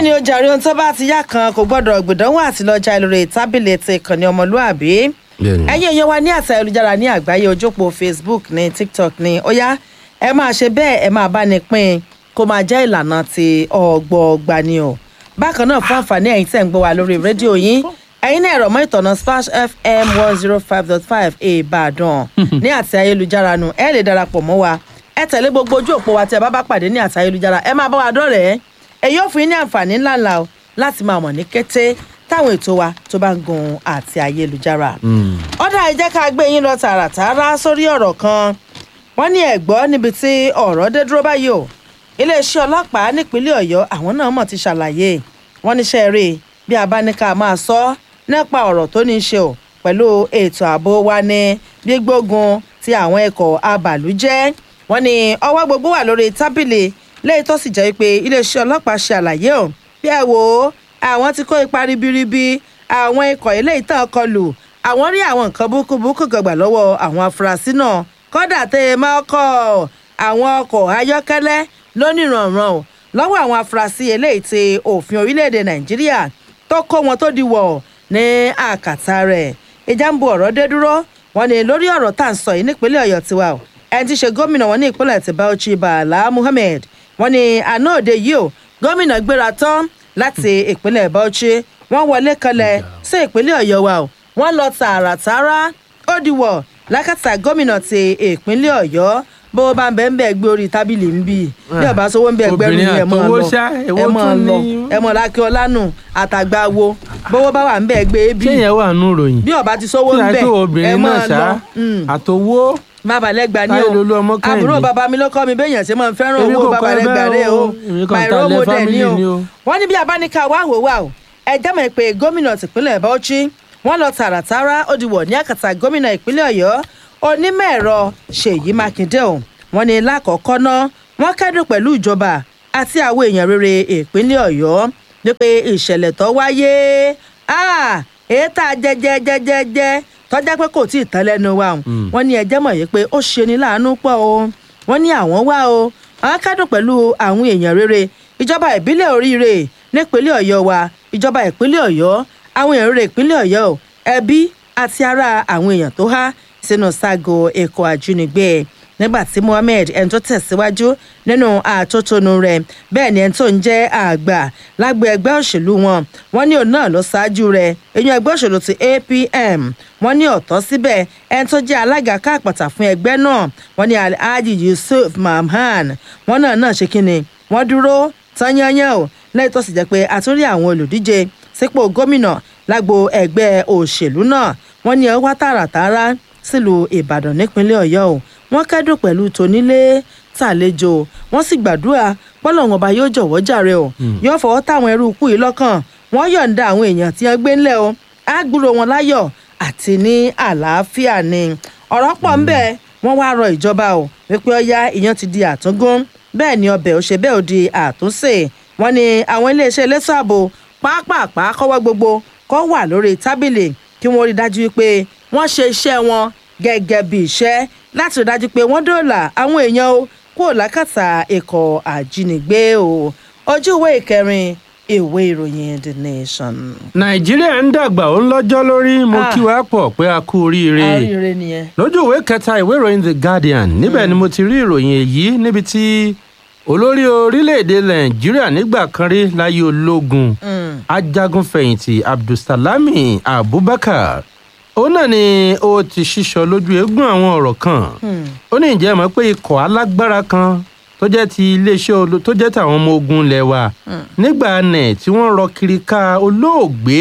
ni ó jàre ohun tó bá ti yá kan kò gbọ́dọ̀ gbìdánwò àti lọ́jà lórí tábìlì ti ìkànnì ọmọlúàbí Bẹ́ẹ̀ni. ẹ̀yin èèyàn wa ní àti ayélujára ní àgbáyé ojópò facebook ní tiktok ní ó yá ẹ máa ṣe bẹ́ẹ̀ ẹ máa bá ní pín kó máa jẹ́ ìlànà ti ọgbọọgba ni o bákan náà fún àǹfààní ẹ̀yin tẹ̀ ń gbọ́ wa lórí rédíò yín ẹ̀yin náà ẹ̀rọ mọ́ ìtọ̀nà splash fm one zero five dot five ìbàdàn ní àti ayélujára nu ẹ lè darapọ̀ mọ́ wa ẹ tẹ̀lé gbogbo ojú òpó wa tí ẹ bá bá pàdé ní àti ayélujára ẹ máa bá wa dọ́rẹ̀ẹ́ èyí ò fún yín ní àǹfààní ńláńlá o láti máa mọ̀ ní kété táwọn ètò wa tó bá ń gun àti ayélujára. ọ̀dà ẹ jẹ́ ká gbé yín lọ tààràtàrà sórí ọ̀rọ̀ kan wọ́n ní ẹ̀gbọ́ níbi tí ọ̀rọ̀ dé dúró báyìí o iléeṣẹ́ ọlọ́pàá nípínlẹ̀ ọ̀yọ́ àwọn náà mọ̀ ti ṣàlàyé wọ́n níṣẹ́ rí i bí a bá ní ká máa sọ nípa ọ̀rọ̀ tó ní í ṣe o pẹ̀lú ètò ààbò wa ní gbígbógun ti àwọn ẹ̀kọ́ abàlújẹ́ wọ́n ní ọwọ́ gbogbo wà lórí tábìlì lẹ́yìn tó sì jẹ́ pé iléeṣẹ́ ọlọ́pàá ṣe àlàyé o bí ẹ wò ó àwọn ti kó ipa ribiribi àwọn ikọ̀ eléyìí tán kọlù àwọn rí àwọn nǹkan búkúbúkú gbàgbà lọ́wọ́ àwọn afurasí náà kọ́dà tẹ́ ẹ máa kọ́ àwọn ọkọ̀ ayọ́kẹ́lẹ́ lónìrànràn o lọ́wọ́ àwọn afurasí eléyìí ti òfin orílẹ̀-èdè nàìjíríà tó kó wọn tó di wọ̀ ní àkàtà rẹ̀ ìjà ń bu ọ̀rọ̀ dé dúró wọn ni lórí ọ̀rọ̀ tá à ń sọ yìí nípínlẹ̀ ọ̀yọ́ tiwa o ẹni tí í ṣe gómìnà wọn ní ìpínlẹ̀ ti bauchi bala muhammed wọn ni àná òde yìí o gómìnà gbéra tán láti ìpínlẹ̀ bauchi wọ́n wọlé kanlẹ̀ sí ìpínlẹ̀ ọ̀yọ́ wa o wọ́n lọ tààràtàrà ó di wọ̀ lákàtà gómìnà ti ìpínlẹ̀ ọ̀yọ́ bó o bá ń bẹ́ẹ̀ ń bẹ́ẹ̀ gbé orí tábìlì ń bì bí ọba sọ wọ́n ń bẹ́ẹ̀ gbẹ́rù Obìnrin ni ẹ̀ mọ́ àtọwọ́ lọ ṣá, èwo ẹ̀ mọ́ tún lọ ni? ẹ̀ mọ́ lákẹ́ ọlánù àtàgbà wo bówó bá wà ń bẹ́ẹ̀ gbé bí ṣé yẹn wà nù ròyìn bí ọba ti sówó ń kí bẹ̀ àìpé ẹ̀ obìnrin mọ́ náà ṣá lọ. Mm àtòwó bàbá lẹ́gba ní Táyé o Lolú ọmọ Kẹ́hìndé. àbúrò bàbá mi ló kọ́ mi béèyàn ṣe máa ń fẹ́ràn Èmi owó kò bàbá kọ́ ẹ lẹ́gba bẹ́ẹ̀ rẹ o o. Èmi kàn my ta role ilẹ̀ model ni o family ni o. wọ́n ní bí abáníkà wá wò wá o ẹ jẹ́ mọ̀ pé gómìnà tìpínlẹ̀ bauchi wọ́n lọ tààràtàrà ó di wọ̀ ní àkàtà gómìnà ìpínlẹ̀ ọ̀yọ́ onímọ̀ ẹ̀rọ ṣèyí mákindé o wọ́n ní lákọ̀ọ́kọ́ ná wọ́n kẹ́dùn pẹ̀lú ìjọba àti àwọn èèyàn rere ìpínlẹ̀ ọ̀yọ́ ní pé ìṣẹ̀lẹ̀ tó wáyé ah, èyí tá a jẹjẹ jẹjẹjẹ tọ́já pé kò tí ì tán lẹ́nu wa o wọ́n ní ẹjẹ́ mọ̀ yìí pé ó ṣe ní láàánú pọ̀ o wọ́n ní àwọn wá o àwọn kẹ́dùn pẹ̀lú àwọn èèyàn rere ìjọba ìbílẹ̀ oríire nípínlẹ̀ ọ̀yọ́ wa ìjọba ìpínlẹ̀ ọ̀yọ́ àwọn èèyàn rere ìpínlẹ̀ ọ̀yọ́ o ẹbí àti ara àwọn èèyàn tó há sínú ságo ẹ̀kọ́ àjínigbé nígbà tí mohammed ẹni tó tẹ̀síwájú nínú àtótónu rẹ̀ bẹ́ẹ̀ ni ẹni tó ń jẹ́ àgbà lágbo ẹgbẹ́ òṣèlú wọn wọ́n ní òun náà ló ṣáájú rẹ̀ èèyàn ẹgbẹ́ òṣèlú ti apm wọ́n ní ọ̀tọ́ síbẹ̀ ẹni tó jẹ́ alága káàpàtà fún ẹgbẹ́ náà wọ́n ní alhaji yusuf mamman wọ́n náà náà ṣe kínni wọ́n dúró tányányán o lẹ́yìn tó sì jẹ́ pé àtúrí àwọn olùdíje sípò gómìnà lágbo ẹgbẹ́ òṣèlú náà wọ́n ní ẹ wá tààràtàrà sílùú ìbàdàn nípínlẹ̀ ọ̀yọ́ o wọ́n kẹ́dùn pẹ̀lú tonílé tàlejò wọ́n sì gbàdúrà pọ́lọ́wọ́n ọba yóò jọ̀wọ́ jàre o yóò fọwọ́ táwọn ẹrú ikú yìí lọ́kàn wọ́n yọ̀ǹda àwọn èèyàn tí wọ́n gbé ńlẹ̀ o á gbúrò wọn láyọ̀ àti ní àlàáfíà ni ọ̀rọ̀ pọ̀ ń bẹ wọ́n wá rọ ìjọba o wípé ọya ìyẹn ti di àtúngún bẹ́ẹ̀ ni ọbẹ̀ ò ṣe bẹ́ẹ̀ ò di àtúnṣe wọ́n ní àwọn iléeṣẹ́ elétò ààbò pápápá kọ́wọ́ gbogbo kọ́ wà lórí tábìlì kí wọ́n rí dájú pé wọ́n ṣe iṣẹ́ wọn gẹ́gẹ́ bí iṣẹ́ láti rí dájú pé wọ́n dóòlà àwọn èèyàn o kúrò lákàtà ikọ̀ àjínigbé o ojú ìwé ìkẹrin ìwé ìròyìn the nation. nàìjíríà ń dàgbà ó ń lọ́jọ́ lórí mo Ah. kí wàá pọ̀ pé a kú oríire àríire nìyẹn. lójú ìwé kẹta ìwé ìròyìn the guardian níbẹ̀ ni mo ti rí ìròyìn èyí níbi tí olórí orílẹ̀-èdè nàìjíríà nígbà kan rí láyé ológun Mm. ajagunfẹ̀yìntì abdulsalami abubakar òun náà ni ó ti ṣíṣọ lójú eégún àwọn ọ̀rọ̀ kan Hmm. ó ní ìjẹ́ mọ̀ pé ikọ̀ alágbára kan tó jẹ́ ti iléeṣẹ́ olo tó jẹ́ tàwọn ọmọ ogun ilẹ̀ wa nígbà nẹ̀ tí wọ́n rọ kiri ká olóògbé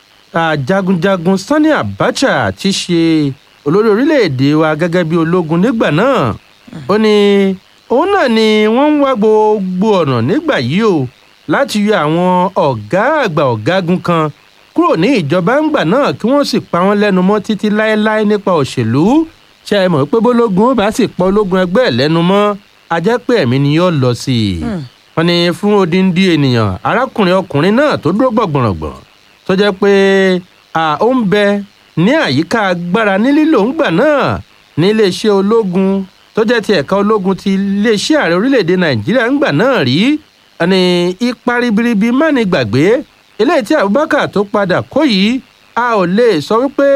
ajagunjagun sani abacha ti ṣe olórí orílẹ̀-èdè wa gẹ́gẹ́ bí ológun nígbà náà ó ní òun náà ni wọ́n ń wá gbogbo ọ̀nà nígbà yìí o láti yọ àwọn ọ̀gá àgbà ọ̀gágun kan kúrò ní ìjọba ńgbà náà kí wọ́n sì pa wọ́n lẹ́nu mọ́ títí láéláé nípa òṣèlú ṣe é mọ̀ pé bólógun ó bá sì pa ológun ẹgbẹ́ ẹ̀ lẹ́nu mọ́ a jẹ́ pé ẹ̀mí ni yóò lọ sí i. wọ́n ní fún odindi ènìyàn arákùnrin ọkùnrin náà tó dúró gbọ̀ngbọ̀ngbọ̀n tó jẹ́ pé à ó ń bẹ ní àyíká agbára ní lílò ńgbà náà ní iléeṣẹ́ ológun tó jẹ́ ti ẹ̀ka ológun ti iléeṣẹ́ ààrẹ orílẹ̀‐èdè nàìjíríà ńgbà náà rí ní ipa ribiribi má ní gbàgbé eléyìí tí abubakar tó padà kó yìí a ò lè sọ wípé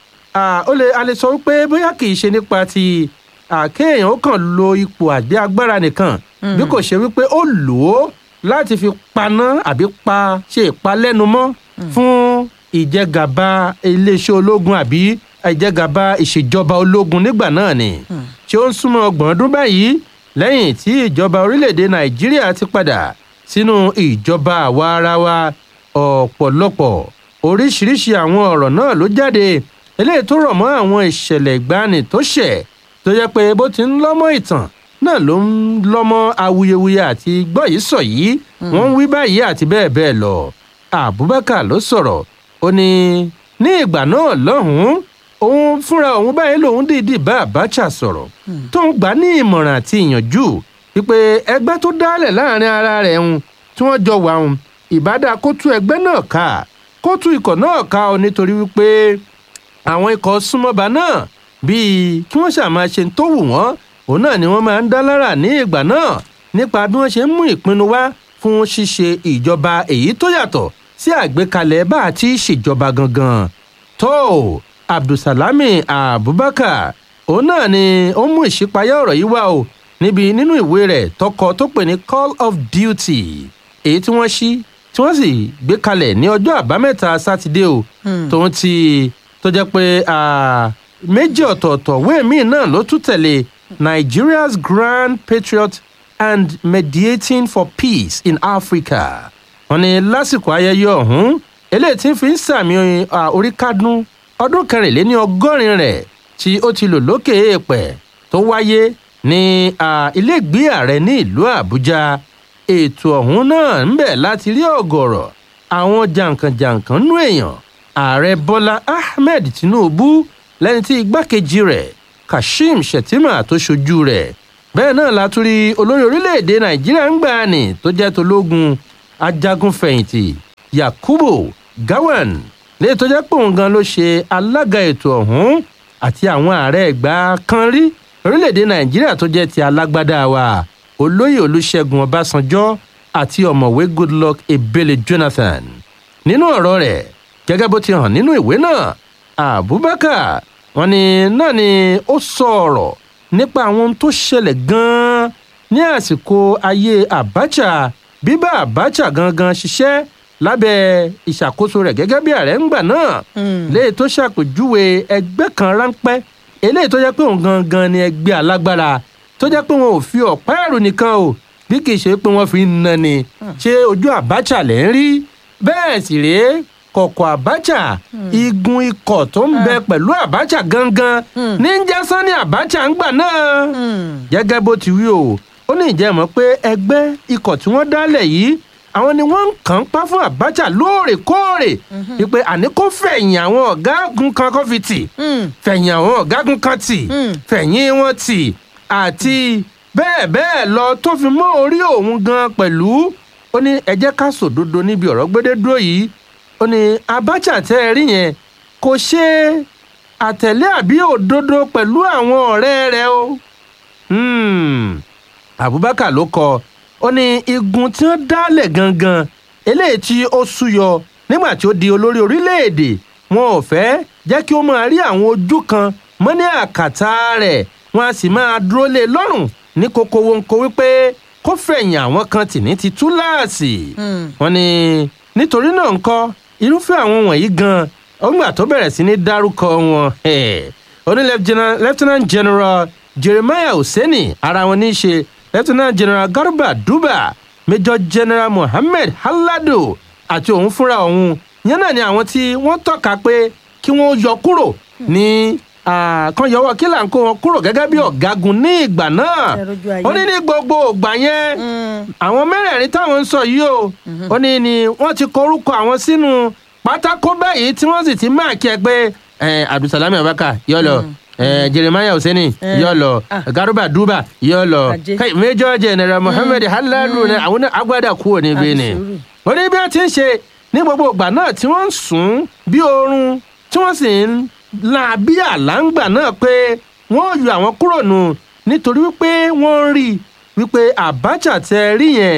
ó lè a lè sọ wípé bóyá kì í ṣe nípa ti àkéèyàn ó kàn lo ipò àgbé agbára nìkan bí kò ṣe wípé ó lò ó láti fi paná àbí pa ṣe ìpalẹ́numọ́ fún ìjẹgàba iléeṣẹ́ ológun àbí ìjẹgàba ìṣèjọba ológun nígbà náà ni tí ó ń súnmọ́ ọgbọ̀n ọdún báyìí lẹ́yìn tí ìjọba orílẹ̀-èdè nàìjíríà ti padà sínú ìjọba àwa ara wa ọ̀pọ̀lọpọ̀ oríṣiríṣi àwọn ọ̀rọ̀ náà ló jáde eléyìí tó rọ̀ mọ́ àwọn ìṣẹ̀lẹ̀ ìgbani tó ṣẹ̀ tó jẹ́ pé bó ti ń lọ́mọ ìtàn náà ló ń lọ́mọ awuyewuye àti gbọ́ yìí sọ yìí wọ́n ń wí báyìí àti bẹ́ẹ̀ bẹ́ẹ̀ lọ abubakar ló sọ̀rọ̀ ó ní ní ìgbà náà lọ́hùn-ún òun fúnra òun báyìí lòun dìídì bá abacha sọ̀rọ̀ tó ń gbà ní ìmọ̀ràn àti ìyànjú wípé ẹgbẹ́ tó dálẹ̀ láàrin ara rẹ̀ ń tí wọ́n jọ wà ń ìbádá kó tú ẹgbẹ́ náà ká kó tú ikọ̀ náà ká ọ nítorí wípé àwọn ikọ̀ súnmọ́ba náà bíi kí wọ́n ṣàmà ṣe tó wù wọ́n òun náà ni wọ́n máa ń dá lára ní ìgbà náà nípa bí wọ́n ṣe ń mú ìpinnu wá fún ṣíṣe ìjọba èyí tó yàtọ̀ sí àgbékalẹ̀ bá a ti ṣèjọba gangan tó abdulsalami abubakar òun náà ni ó mú ìṣípayá ọ̀rọ̀ yìí wá o níbi nínú ìwé rẹ̀ tọkọ tó pè ní call of duty èyí tí wọ́n ṣí tí wọ́n sì gbé kalẹ̀ ní ọjọ́ àbámẹ́ta sátidé o tòun ti tó jẹ́ pé méjì ọ̀tọ̀ọ̀tọ̀ wéèmí náà ló tún tẹ̀lé nigeria's grand patriot and mediating for peace in africa wọ́n ní lásìkò ayẹyẹ ọ̀hún eléyìí tí ń fi ń sàmì orí kádùn ọdún kẹrìnléní ọgọ́rin rẹ̀ tí ó ti lò lókè èèpẹ̀ tó wáyé ní iléègbé ààrẹ ní ìlú àbújá ètò ọ̀hún náà ń bẹ̀ láti rí ọ̀gọ̀rọ̀ àwọn jàǹkànjàǹkàn nú èèyàn ààrẹ bọ́lá ahmed tinubu lẹ́ni tí igbákejì rẹ̀ kashim shettima tó ṣojú rẹ̀ bẹ́ẹ̀ náà la tún rí olórí orílẹ̀-èdè nàìjíríà ń gbà ní tó jẹ́ tológun ajagunfẹ̀yìntì yakubu gawan léyìí tó jẹ́ pé òun gan ló ṣe alága ètò ọ̀hún àti àwọn ààrẹ ìgbà kan rí orílẹ̀-èdè nàìjíríà tó jẹ́ ti alágbádá wa olóyè olùṣègùn ọbásanjọ́ àti ọ̀mọ̀wé goodluck ebele jonathan nínú ọ̀rọ̀ rẹ̀ gẹ́gẹ́ bó ti hàn nínú ìwé náà abubakar wọn ni náà ni ó sọ ọ̀rọ̀ nípa àwọn ohun tó ṣẹlẹ̀ gan-an ní àsìkò ayé abacha bíbá abacha gangan ṣiṣẹ́ lábẹ́ ìṣàkóso rẹ̀ gẹ́gẹ́ bí ààrẹ ńgbà náà léyìí tó ṣàpèjúwe ẹgbẹ́ kan ráńpẹ́ eléyìí tó jẹ́ pé òun gangan ni ẹgbẹ́ alágbára tó jẹ́ pé wọn ò fi ọ̀pá ẹ̀rù nìkan o bí kì í ṣe pé wọ́n fi ń na ni ṣé ojú abacha lẹ́ ń rí bẹ́ẹ̀ sì rèé kọ̀kọ̀ abacha igun ikọ̀ tó ń bẹ pẹ̀lú abacha gangan ní ń jẹ́ sanni abacha ńgbà náà gẹ́gẹ́ bó ti wí o ó ní ìjẹ́mọ̀ pé ẹgbẹ́ ikọ̀ tí wọ́n dálẹ̀ yìí àwọn ni wọ́n ń kàn pa fún abacha lóòrèkóòrè wípé àní kó fẹ̀yìn àwọn ọ̀gágun kan kó fi tì fẹ̀yìn àwọn ọ̀gágun kan tì fẹ̀yìn wọn tì àti bẹ́ẹ̀ bẹ́ẹ̀ lọ tó fi mọ́ orí òun gan pẹ̀lú ó ní ẹ jẹ́ ká sòdodo níbi ọ̀rọ̀ gbédé dúró yìí ó ní abacha tẹ́ ẹ rí yẹn kò ṣe àtẹ̀lé àbí òdodo pẹ̀lú àwọn ọ̀rẹ́ rẹ o. abubakar ló kọ ó ní igun tí wọ́n dálẹ̀ gangan eléyìí tí ó súyọ nígbà tí ó di olórí orílẹ̀-èdè wọn ò fẹ́ jẹ́ kí ó máa rí àwọn ojú kan mọ́ ní àkàtà rẹ̀ wọn a sì máa dúró lé lọ́rùn ní kókó wọn kó wípé kó fẹ̀yìn àwọn kan tì ní ti túláàsì. wọn ni nítorí náà ńkọ́ irúfẹ́ àwọn wọ̀nyí gan ọgbà tó bẹ̀rẹ̀ sí ní dárúkọ wọn oní lieutenant general jeremiah hosseini ara wọn ní í ṣe lieutenant general garba duba major general mohammed halado àti òun fúnra òun yẹn náà ni àwọn tí wọ́n tọ́ka pé kí wọ́n yọ kúrò ní kan yọwọ́ kí là ń kó wọn kúrò gẹ́gẹ́ bí ọ̀gágun ní ìgbà náà ó ní ní gbogbo ìgbà yẹn àwọn mẹ́rẹ̀ẹ̀rin táwọn ń sọ yìí o ó ní ni wọ́n ti korúkọ àwọn sínú pátákó báyìí tí wọ́n sì ti máa kí ẹ pé abdulsalami abaka yọ lọ jeremiah hussaini yọ lọ garuba duba yọ lọ major general mohammed haladu àwọn agbada kúrò níbí ni ó ní bí wọ́n ti ń ṣe ní gbogbo ìgbà náà tí wọ́n ń sùn bí oorun tí wọ́n sì ń la bí àláǹgbà náà pé wọ́n yọ àwọn kúrò nù nítorí wípé wọ́n ń rí wípé abacha tẹ rí yẹn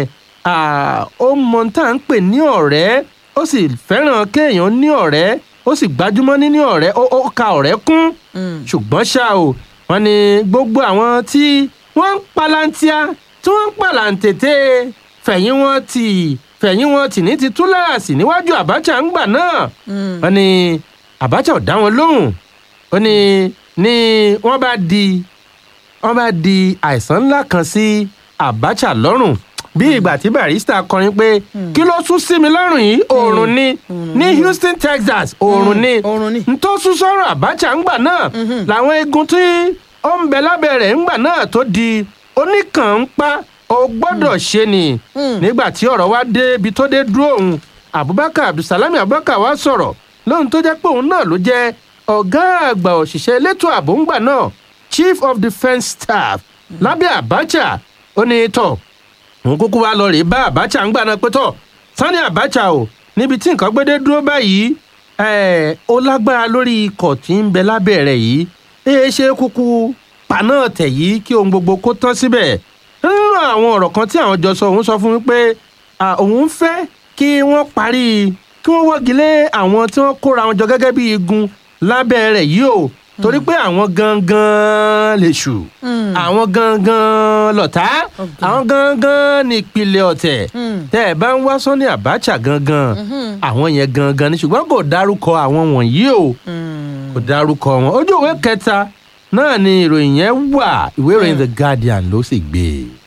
ah, ó mọ tá à ń pè ní ọ̀rẹ́ ó sì fẹ́ràn kéèyàn ní ọ̀rẹ́ ó sì gbájúmọ́ níní ọ̀rẹ́ ó ó ka ọ̀rẹ́ kún ṣùgbọ́n ṣá o wọ́n ní gbogbo àwọn tí wọ́n ń palantia tí wọ́n ń palantètè fẹ̀yìn wọn tì fẹ̀yìn wọn tì ní ti túláàsì níwájú Abacha ń gbà náà wọ́n ní Abacha ò dá wọn lóhùn ó ní ní wọ́n bá di wọ́n bá di àìsàn ńlá kan sí Abacha lọ́rùn bí ìgbà tí Barrister kọrin pé kí ló sún sí mi lọ́rùn yìí oòrùn ni ní Houston Texas oòrùn ni oòrùn ni. n tó sún sọ́rọ̀ Abacha ńgbà náà làwọn eegun tí ó ń bẹ lábẹ́ rẹ̀ ńgbà náà tó di oníkànńpá ó gbọ́dọ̀ ṣe ni nígbà tí ọ̀rọ̀ wá dé ibi tó dé dúró òun Abubakar Abdulsalami Abubakar wá sọ̀rọ̀ lóhun tó jẹ́ pé òun náà ló jẹ́ ọ̀gá àgbà òṣìṣẹ́ elétò ààbò ńgbà náà Chief of Defence Staff lábẹ́ Abacha ó ní tọ̀ òun kúkú wá lọ rèé bá Abacha ń gbà náà pé tọ̀ Sani Abacha o níbi tí nǹkan gbédé dúró báyìí ẹ̀ ó lágbára lórí ikọ̀ tí ń bẹ lábẹ́ rẹ̀ yìí ẹ ṣe kúkú paná tẹ̀ yìí kí ohun gbogbo kó tán síbẹ̀ nínú àwọn ọ̀rọ̀ kan tí àwọn jọ sọ òun sọ fún mi pé à, òun fẹ́ kí wọ́n parí kí wọ́n wọ́gi lé àwọn tí wọ́n kóra wọn jọ gẹ́gẹ́ bí igun lábẹ́ rẹ̀ yìí o torí pé àwọn gangan lè ṣù àwọn gangan lọ̀tá àwọn gangan ní ìpìlẹ̀ ọ̀tẹ̀ tẹ́ ẹ bá ń wá Sani Abacha gangan àwọn yẹn gangan ni ṣùgbọ́n kò dárúkọ àwọn wọ̀nyí o kò dárúkọ wọn ojú ìwé kẹta náà ni ìròyìn yẹn wà ìwé ìròyìn The Guardian ló sì gbé e.